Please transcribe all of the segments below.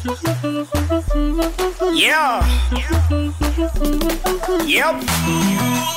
Yeah. Yep.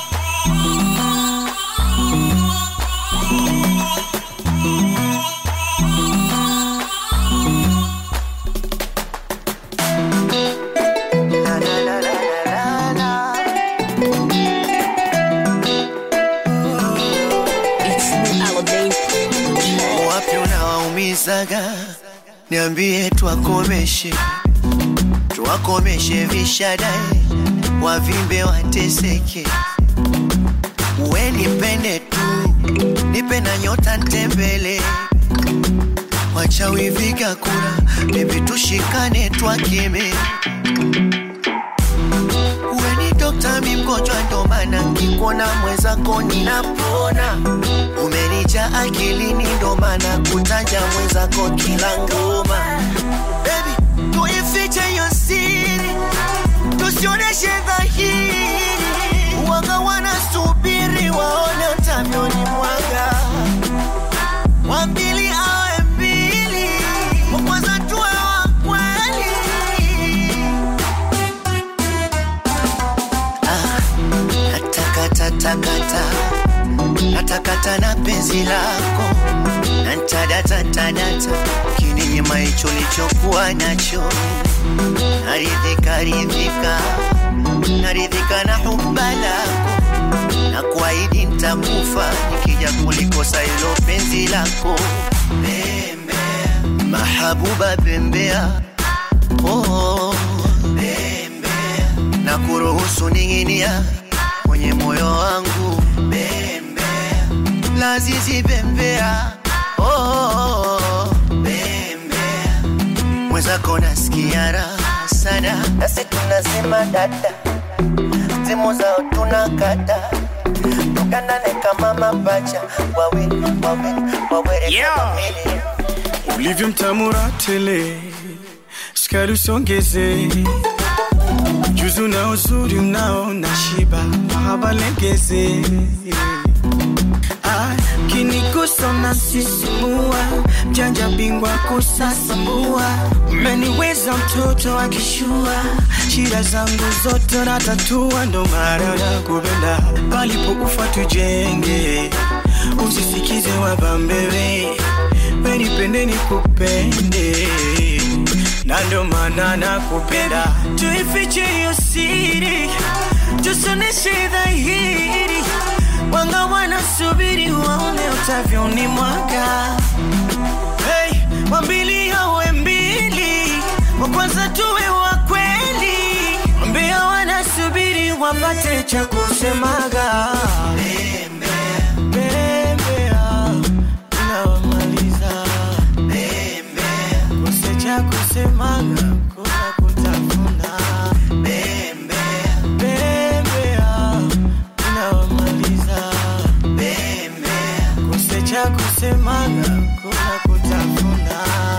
Wapi unawaumizaga? Niambie twakomeshe, twakomeshe vishadae, wavimbe wateseke. Uwe nipende tu, nipe na nyota ntembele, wachawi viga kura, bebi tushikane twakeme. Uwe ni dokta, mi mgonjwa, ndo maana nkikuona mwenzako ninapona. Umenija akilini, ndo maana kutaja mwenzako kila ngoma. Baby, tuifiche hiyo siri, tusioneshe dhahiri. Waga wanasubiri waone utavyoni mwaga, wa pili awe mbili, wa kwanza tuwe wa kweli. Natakatakata, natakata na penzi lako, nantadata tadata, kininyima hicho lichokuwa nacho, naridhika ridhika, naridhika na huba lako, na kuahidi ntakufa nikija kulikosa hilo penzi lako. Bembea mahabuba, bembea oh, bembea na kuruhusu ning'inia kwenye moyo wangu bembea, lazizi bembea oh, oh, oh, bembea mwenzako nasikia raha sana, nasi tunasema dada, simu zao tunakata tukanane kama mapacha wawe wawe wawere Yeah. kama mili. ulivyo mtamura tele, sukari usongeze, juzu na uzuri unao na shiba, mahaba legeze Ah, kinigusa na sisimua, mjanja bingwa kusasambua, umeniweza mtoto akishua, shida zangu zote natatua, ndo maana nakupenda, palipokufa tujenge, usisikize wabambewe, wenipende nikupende na ndo maana nakupenda, tuifiche hiyo siri, tusoneshe dhahiri, wanga wanasubiri waone utavyoni mwaka. Hey, wambili awe mbili, wa kwanza tuwe wa kweli, wambia wanasubiri wapate cha kusemaga. Bembea, unawamaliza kose cha kusemaga kuna kutafuna bembea unawamaliza kose cha kusemaga kuna kutafuna